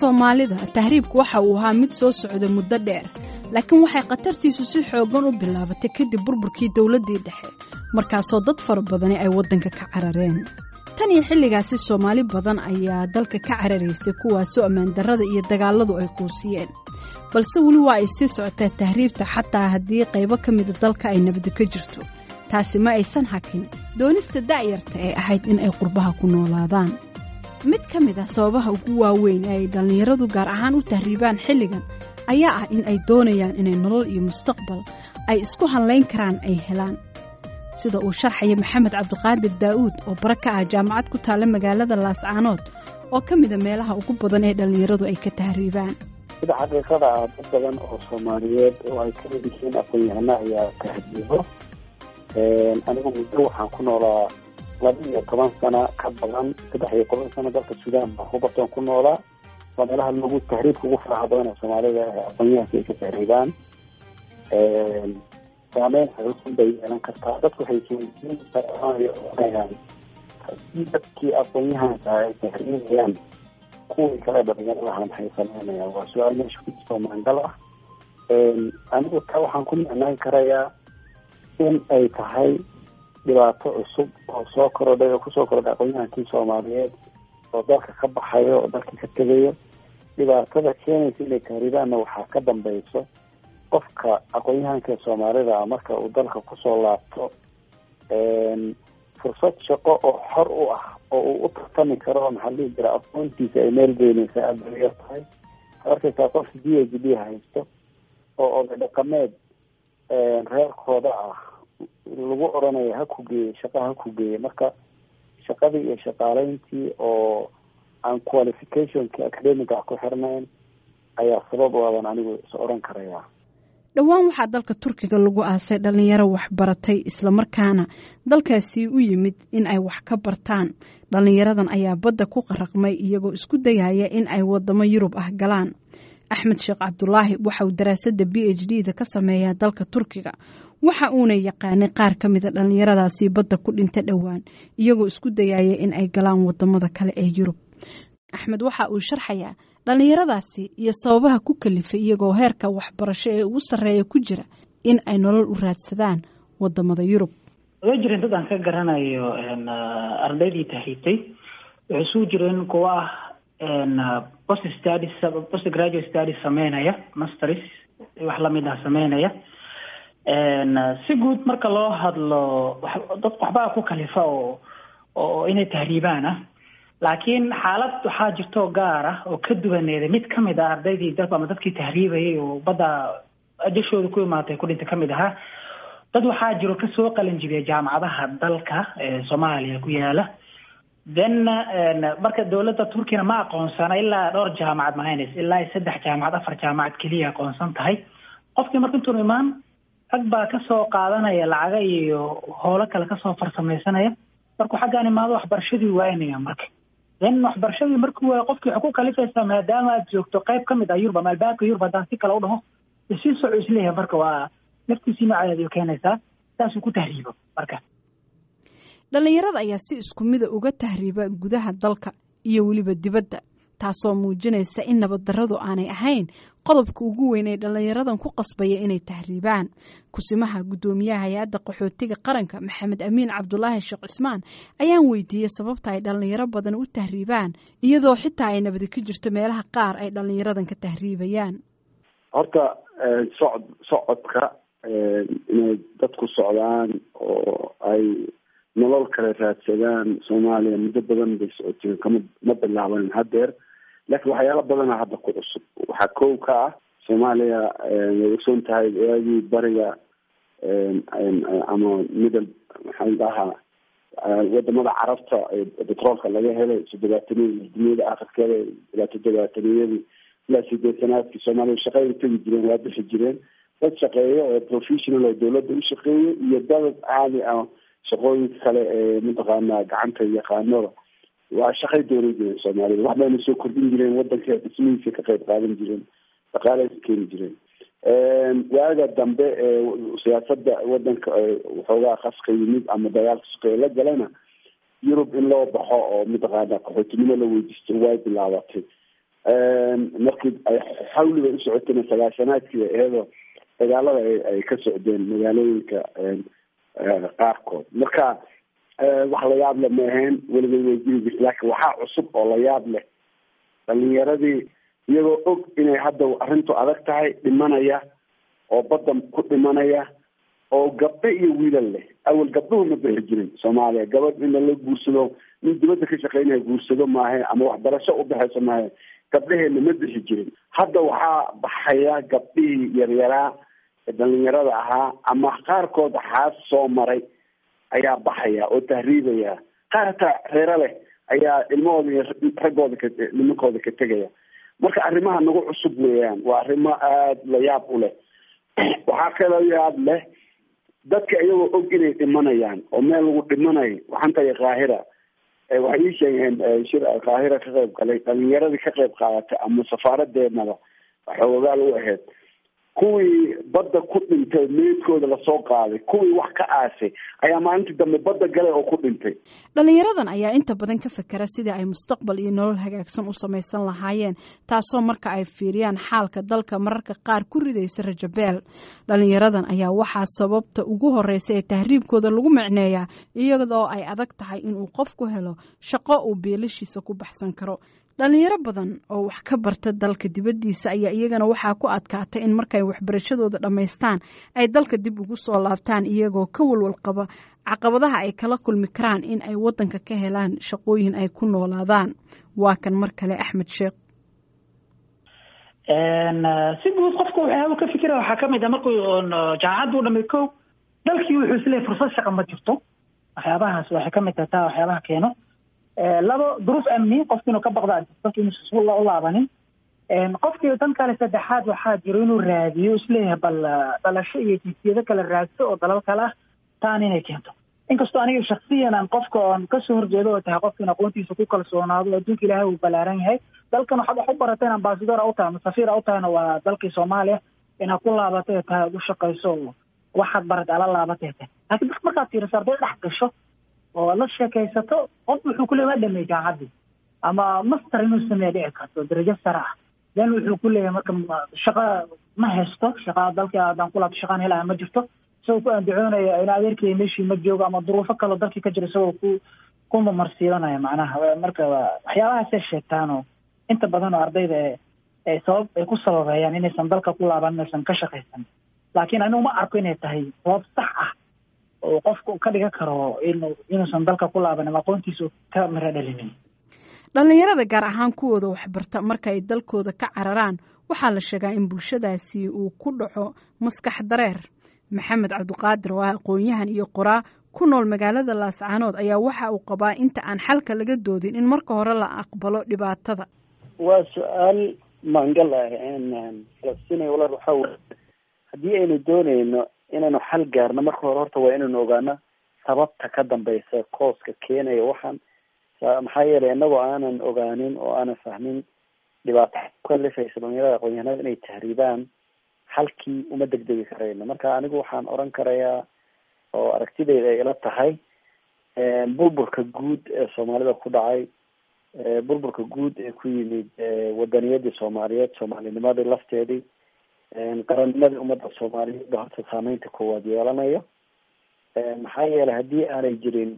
soomaalida tahriibku waxa uu ahaa mid soo socda muddo dheer laakiin waxay khatartiisu si xooggan u bilaabatay kadib burburkii dowladdii dhexe markaasoo dad fara badani ay waddanka ka carareen tan iyo xilligaasi soomaali badan ayaa dalka ka cararaysay kuwaasoo ammaan darrada iyo dagaalladu ay quusiyeen balse weli waa ay sii socotaa tahriibta xataa haddii qaybo ka mida dalka ay nabadi ka jirto taasi ma aysan hakin doonista da'yarta ee ahayd in ay qurbaha ku noolaadaan mid ka mid ah sababaha ugu waaweyn ee ay dhallinyaradu gaar ahaan u tahriibaan xilligan ayaa ah in ay doonayaan inay nolol iyo mustaqbal ay isku hallayn karaan ay helaan sida uu sharxaya maxamed cabdiqaadir daa'uud oo bara ka ah jaamacad ku taalla magaalada laascaanood oo ka mida meelaha ugu badan ee dhallinyaradu ay ka tahriibaan sida xaqiiqada ah dad badan oo soomaaliyeed oo ay ka mid yihiin aqoon-yahano ayaa tahriibo anigu muddo waxaan ku noolaa laba iyo toban sano ka badan saddex iyo toban sano dalka suudaan baan ku bartoon ku noolaa waa meelaha lagu tahriibka ugu faraha badan ee soomaalida aqoonyahanka ay ka tahriibaan saameyn xoogan bay yeelan kartaa dadku waxay isweydiinayaan haddii dadkii aqoonyahanka ay tahriibayaan kuwii kale dhalinyaradaha maxay sameynayaan waa su-aal meesha ku jirto maangal ah anigu taa waxaan ku micnaan karayaa in ay tahay dhibaato cusub oo soo korodhay oo kusoo korodhay aqoonyahankii soomaaliyeed oo dalka ka baxayo oo dalkii ka tegayo dhibaatada keenaysa inay tahriibaanna waxaa ka dambeyso qofka aqoon-yahanka soomaalida marka uu dalka kusoo laabto fursad shaqo oo xor u ah oo uu u tartami karo maxaa dhihi jira aqoontiisa ay meel geynaysa aada bay yar tahay waxaad arkaysaa qof d h d haysto oo oday dhaqameed reerkooda ah lagu oranayo ha ku geeye shaqa ha ku geeye marka shaqadii iyo shaqaaleyntii oo aan qualificationki academic ah ku xirnayn ayaa sabab u adan anigu is oran karaya dhowaan waxaa dalka turkiga lagu aasay dhallinyaro waxbaratay islamarkaana dalkaasi u yimid in ay wax ka bartaan dhallinyaradan ayaa badda ku qaraqmay iyagoo isku dayaya in ay wadamo yurub ah galaan axmed sheekh cabdulaahi waxa uu daraasadda b h d da ka sameeyaa dalka turkiga waxa uuna yaqaanay qaar ka mida dhallinyaradaasi badda ku dhinta dhowaan iyagoo isku dayaya in ay galaan wadamada kale ee yurub axmed waxa uu sharxayaa dhallinyaradaasi iyo sababaha ku kalifay iyagoo heerka waxbarasho ee ugu sarreeya ku jira in ay nolol u raadsadaan wadamada yurub way jireen dad aan ka garanayo ardaydii tahriibtay waxay suu jireen kuwa ah post studies post graduate studies sameynaya masters wax lamid ah sameynaya si guud marka loo hadlo dad waxbaa ku kalifa oo oo inay tahriibaan ah laakiin xaalad waxaa jirto gaar ah oo ka duwaneeda mid kamid ah ardaydii dalka ama dadkii tahriibayay oo badda ajashooda ku imaatay ku dhinta kamid ahaa dad waxaa jiro kasoo qalinjibiya jaamacadaha dalka ee soomaaliya ku yaala then marka dowladda turkiyana ma aqoonsana ilaa dhowr jaamacad mahaynaysa ilaa saddex jaamacad afar jaamacad keliya aqoonsan tahay qofkii marka intuun imaan rag baa kasoo qaadanaya lacaga iyo howlo kale kasoo farsamaysanaya markuu xaggaan imaado waxbarashadii waynaya marka then waxbarashadii markuu waayo qofkii waxay ku kalifaysaa maadaama aad joogto qayb kamid ah yurub ama albaabka yurub haddaan si kale u dhaho isii soco isleeyahay marka waa naftiisii noocadeed keenaysaa saasuu ku tahriibo marka dhallinyarada ayaa si isku mida uga tahriiba gudaha dalka iyo weliba dibadda taasoo muujinaysa in nabaddarradu aanay ahayn qodobka ugu weyn ee dhallinyaradan ku qasbaya inay tahriibaan kusimaha guddoomiyaha hay-adda qaxootiga qaranka maxamed amiin cabdulaahi sheekh cismaan ayaan weydiiyey sababta ay dhallinyaro badan u tahriibaan iyadoo xitaa ay nabadi ka jirto meelaha qaar ay dhallinyaradan ka tahriibayaan horta socod socodka inay dadku socdaan oo ay nolol kale raadsadaan soomaaliya muddo badan bay socoteen kama ma bilaaban hadeer laakiin waxyaala badana hadda ku cusub waxaa kow ka ah soomaaliya way ogsoon tahay waagii bariga ama middle maxaa dhahaa wadamada carabta betroolka laga helay todobaataniyadi duniyada akhirkeeda ilaa toddobaataniyadii ilaa sideetanaadkii soomaaliya shaqeya tegi jireen waa bixi jireen dad shaqeeya oo professional oo dawladda u shaqeeya iyo dad caadi ah shaqooyinka kale ee mataqaana gacanta yaqaanada waa shaqay doonan jireen soomaalida wax bayna soo kordhin jireen wadanka dhismihiisa ka qayb qaadan jireen dhaqaalahaysa keeni jireen waaga dambe ee siyaasada wadanka waxoogaa qaska yimid ama dagaalka suqeya la galana yurub in loo baxo oo mataqaana qaxootinimo la weydiisto way bilaabatay markii ay xawliga u socotayna sagaashanaadkii iyadoo dagaalada ay ka socdeen magaalooyinka qaarkood marka wax la yaab leh ma ahayn weligeed way jiri jirta laakiin waxaa cusub oo la yaab leh dhalinyaradii iyagoo og inay hadda arrintu adag tahay dhimanaya oo badda ku dhimanaya oo gabdho iyo wiilal leh awal gabdhuhu ma bixi jirin soomaaliya gabadh in lala guursado nin dibadda ka shaqeynaya guursado maahe ama waxbarasho u baxayso maahe gabdhaheena ma bixi jirin hadda waxaa baxaya gabdhihii yaryaraa ee dhalinyarada ahaa ama qaarkood xaas soo maray ayaa baxaya oo tahriibaya qaar hataa reero leh ayaa ilmahooda iyo raggooda ka nimankooda ka tegaya marka arrimaha nagu cusub weeyaan waa arrimo aada la yaab u leh waxaa kaloo yaab leh dadka iyagoo og inay dhimanayaan oo meel lagu dhimanayo waxaan tagay kaahira waxay ii sheegeen shir kaahira ka qayb galay dhalinyaradii ka qayb qaadatay ama safaaradeednaba xoogaal u ahayd kuwii badda ku dhintay meydkooda lasoo qaaday kuwii wax ka aasay ayaa maalintii dambe badda galay oo ku dhintay dhalinyaradan ayaa inta badan ka fekera sidii ay mustaqbal iyo nolol hagaagsan u samaysan lahaayeen taasoo marka ay fiiriyaan xaalka dalka mararka qaar ku ridaysa rajabeel dhalinyaradan ayaa waxaa sababta ugu horeysa ee tahriibkooda lagu micneeyaa iyadoo ay adag tahay inuu qofku helo shaqo uu beelashiisa ku baxsan karo dhalinyaro badan oo wax ka barta dalka dibaddiisa ayaa iyagana waxaa ku adkaatay in markay waxbarashadooda dhammaystaan ay dalka dib ugu soo laabtaan iyagoo ka walwal qaba caqabadaha ay kala kulmi karaan in ay waddanka ka helaan shaqooyin ay ku noolaadaan waa kan mar kale axmed sheekh si guud qofka waxyaaba ka fikira waxaa kamid a markuu jaamacadda u dhamay ko dalkii wuxuu isleeyahy fursad shaqa ma jirto waxyaabahaas waxay kamid tahay taa waxyaabaha keeno labo duruuf amni qofki inuu ka baqda dadka inuusan u laabanin qofkii tan kale saddexaad waxaa jiro inuu raadiyo isleeyahay bal dhalasho iyo jinsiyado kale raadso oo dalal kale ah taan inay keento inkastoo aniga shaksiyan aan qofka oon kasoo horjeedo oo tahay qofka in aqoontiisa ku kalsoonaado oo adduunka ilaahay uu ballaaran yahay dalkan waxaad wax u barateen ambasador a u tahay ama safiir a u tahayna waa dalkii soomaaliya inaad ku laabatay tahay ad u shaqayso oo waxaad baratay ala laabatay tahay laakiin dadka markaad fiiriso arday dhex gasho oo la sheekaysato qof wuxuu ku leey waa dhamey jaamacaddii ama master inuu sameeya dhici karto darajo sare ah then wuxuu ku leeyahay marka shaqa ma haysto shaqa dalkii haddaan ku laabto shaqaan helaya ma jirto isagoo ku andacoonaya ina adeerkaya meeshii ma joogo ama duruufo kaleo dalkii ka jira isagoo ku ku mamarsiidanaya macnaha marka waxyaabahaasay sheegtaanoo inta badan oo ardayda ee sabab ay ku sababeeyaan inaysan dalka ku laaban inaysan ka shaqaysan laakiin anigu ma arko inay tahay sabab sax ah oo qofku ka dhigan karo inu inuusan dalka ku laaban ama aqoontiisa ka miro dhalinin dhalinyarada gaar ahaan kuwooda waxbarta marka ay dalkooda ka cararaan waxaa la sheegaa in bulshadaasi uu ku dhaco maskax dareer maxamed cabdiqaadir oo ah aqoon-yahan iyo qoraa ku nool magaalada laascaanood ayaa waxa uu qabaa inta aan xalka laga doodin in marka hore la aqbalo dhibaatada waa su-aal maangal ah falastiin walaal waxaa wey haddii aynu dooneyno inaynu xal gaarno marka hore horta waa inaynu ogaano sababta ka dambeysa kooska keenaya waxaan maxaa yeelay inagoo aanan ogaanin oo aanan fahmin dhibaato kalifaysa dhalinyarada aqoon-yahanada inay tahriibaan halkii uma degdegi karayno marka anigu waxaan oran karayaa oo aragtideyda ay ila tahay burburka guud ee soomaalida ku dhacay burburka guud ee ku yimid wadaniyadii soomaaliyeed soomaalinimadii lafteedii qarannimadii ummadda soomaaliyeed ba horta saameynta koowaad yeelanayo maxaa yeelay haddii aanay jirin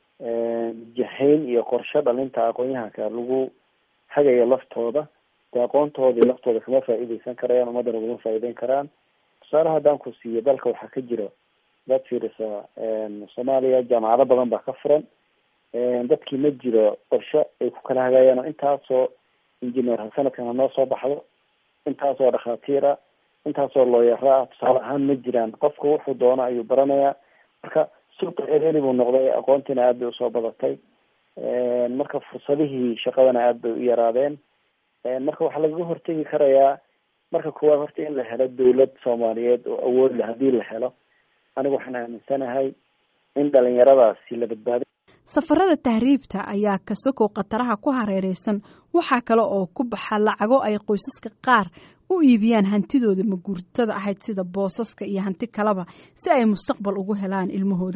jahayn iyo qorshe dhalinta aqoon-yahanka lagu hagayo laftooda dee aqoontoodii laftooda kama faa-iideysan karayaan ummaddana ugama faa-iideyn karaan tusaale haddaan ku siiyo dalka waxaa ka jiro dad fiirisa soomaaliya jaamacado badan baa ka furan dadkii ma jiro qorshe ay ku kala hagaayaan oo intaasoo engineer sanadkan hanoo soo baxdo intaasoo dhakhaatiira intaasoo looyara ah tusaale ahaan ma jiraan qofka wuxuu doono ayuu baranayaa marka suuqa ereni buu noqday aqoontiina aad bay usoo badatay marka fursadihii shaqadana aad bay u yaraadeen marka waxaa lagaga hortegi karayaa marka koowaad horta in la helo dawlad soomaaliyeed oo awood leh haddii la helo anigu waxaan aaminsanahay in dhalinyaradaasi la badbaado safarada tahriibta ayaa kasokow khataraha ku hareereysan waxaa kale oo ku baxa lacago ay qoysaska qaar u iibiyaan hantidooda maguurtada ahayd sida boosaska iyo hanti kaleba si ay mustaqbal ugu helaan ilmahooda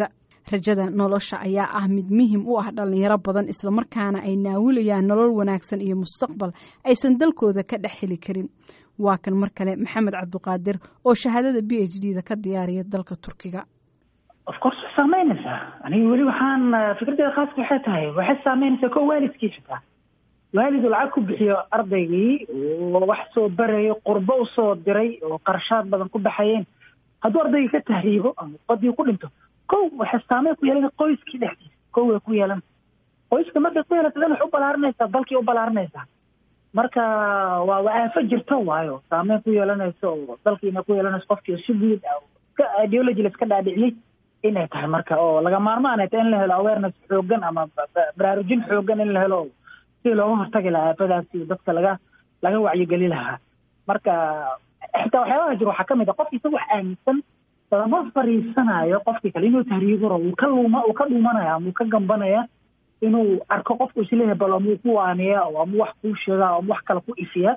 rajada nolosha ayaa ah mid muhim u ah dhalinyaro badan islamarkaana ay naawilayaan nolol wanaagsan iyo mustaqbal aysan dalkooda ka dhex heli karin waa kan mar kale maxamed cabdiqaadir oo shahaadada b h d da ka diyaariya dalka turkiga of course way saameynaysaa aniga weli waxaan fikraddeeda khaaska waxay tahay waxay saameynaysaa ko waalidkii xitaa waalidu lacag ku bixiyo ardaygii oo wax soo barayo qurbo usoo diray oo qarashaad badan ku baxayeen hadduu ardaygii ka tahriibo ama badii ku dhinto kow waxay saameyn ku yeelan qoyskii dhexdiisa kow way ku yeelan qoyska markay ku yeelata dan wax u balaarinaysaa dalkii u balaarinaysaa marka waa waa aafo jirto waayo saameyn ku yeelanayso oo dalkiina ku yeelanayso qofkii si guud ka ideology la iska dhaadhiciyey inay tahay marka oo laga maarmaan ay tahay in la helo awareness xoogan ama baraarujin xoogan in la helo si looga hortagi lahaa aafadaasi dadka laga laga wacyigeli lahaa marka xitaa waxyaabaha jiro waxaa kamid a qofki isaga wax aaminsan lama fariisanayo qofkii kale inuu tahriibo rabo uu ka luma uu ka dhumanaya ama uu ka gambanaya inuu arko qofku isleeyahay bal amuu ku waaniya oo ama wax kuu sheega ama wax kale ku ifiya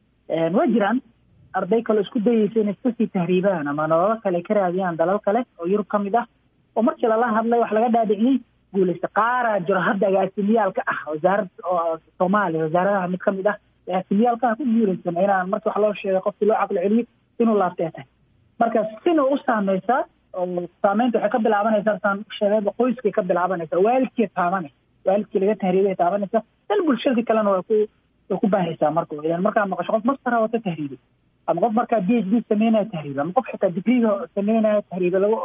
waa jiraan arday kale isku dayeysa inay iska sii tahriibaan ama nololo kale ka raadiyaan dalal kale oo yurub ka mid ah oo markii lala hadlay wax laga dhaadhiciyey guulaysta qaaraa jiro hadda agaasimiyaalka ah wasaarad soomaaliya wasaaradaha mid kamid ah agaasimiyaalka ah ku guulaysan inaan markii wax loo sheegay qofkii loo caqli celiyo inuu laabtee tahay marka sina u saameysaa oo saameynta waxay ka bilaabanaysaa saan sheegayba qoyskay ka bilaabanaysaa waalidkii taabanay waalidkii laga tahriibay taabanaysa dan bulshadii kalena waa ku way ku baahaysaa marka idan markaa maqasho qof mastara wata tahriibay ama qof markaa b h d sameynaya tahriiba ama qof xitaa digriga sameynaya tahriiba lagu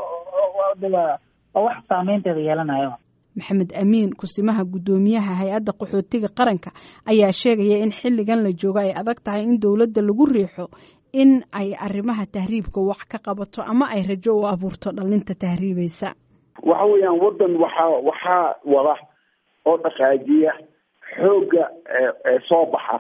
waa wax saameynteeda yeelanaya maxamed amiin kusimaha guddoomiyaha hay-adda qaxootiga qaranka ayaa sheegaya in xilligan la joogo ay adag tahay in dowladda lagu riixo in ay arrimaha tahriibka wax ka qabato ama ay rajo u abuurto dhalinta tahriibaysa waxa weeyaan waddan waxaa waxaa wada oo dhaqaajiya xoogga soo baxa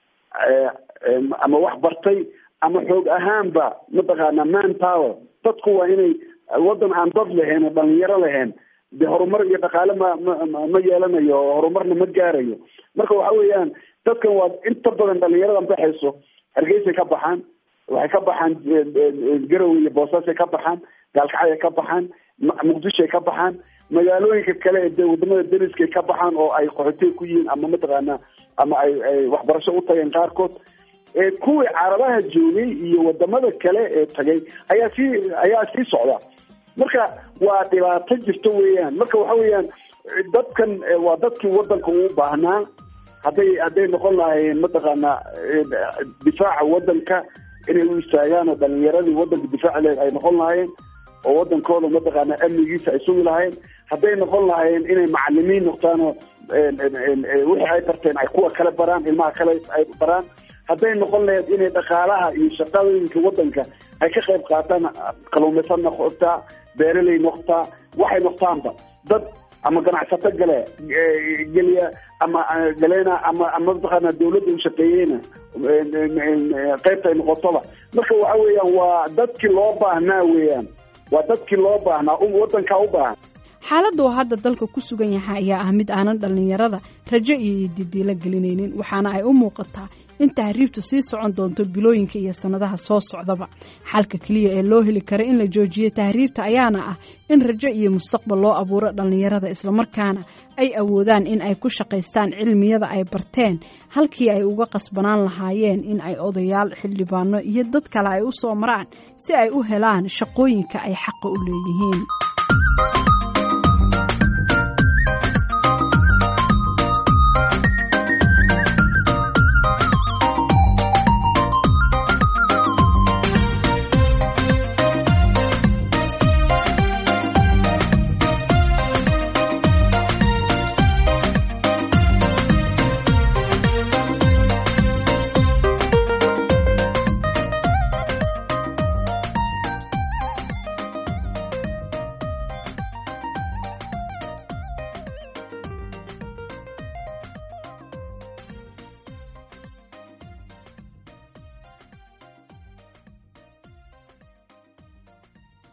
ama wax bartay ama xoog ahaanba mataqaana man power dadku waa inay waddan aan dad lahayn oo dhalinyaro lahayn de horumar iyo dhaqaale ma ma ma yeelanayo oo horumarna ma gaarayo marka waxa weeyaan dadkan waa inta badan dhalinyaradan baxayso hargeysay ka baxaan waxay ka baxaan garowe iyo boosaasay ka baxaan gaalkacay ka baxaan muqdishoay ka baxaan magaalooyinka kale ee wadamada dariskay ka baxaan oo ay qaxootiga ku yihiin ama mataqaana ama ay ay waxbarasho u tageen qaarkood kuwii carabaha joogay iyo wadamada kale ee tagay ayaa sii ayaa sii socda marka waa dhibaato jirto weeyaan marka waxa weeyaan dadkan waa dadkii wadanka uu baahnaa hadday hadday noqon lahaayeen mataqaana difaaca wadanka inay u istaagaan oo dhalinyaradii wadanka difaaci leed ay noqon lahaayeen oo wadankooda mataqaana amnigiisa ay sugi lahaayeen hadday noqon lahaayeen inay macalimiin noqdaan oo wixii ay barteen ay kuwa kale baraan ilmaha kale ay baraan hadday noqon lahayd inay dhaqaalaha iyo shaqadooyinka wadanka ay ka qayb qaataan kaluumaysan noqotaa beeraley noqotaa waxay noqtaanba dad ama ganacsato gale geliya ama galeena ama ama mataqaana dawladda u shaqeeyeyna qaybta ay noqotoba marka waxa weeyaan waa dadkii loo baahnaa weeyaan waa dadkii loo baahnaa wadankaa u baahan xaaladda uu hadda dalka ku sugan yahay ayaa ah mid aanan dhallinyarada rajo iyo didiilo gelinaynin waxaana ay u muuqataa in tahriibtu sii socon doonto bilooyinka iyo sannadaha soo socdaba xalka keliya ee loo heli kara in la joojiyo tahriibta ayaana ah in rajo iyo mustaqbal loo abuuro dhallinyarada islamarkaana ay awoodaan in ay ku shaqaystaan cilmiyada ay barteen halkii ay uga qasbanaan lahaayeen in ay odayaal xildhibaano iyo dad kale ay u soo maraan si ay u helaan shaqooyinka ay xaqa u leeyihiin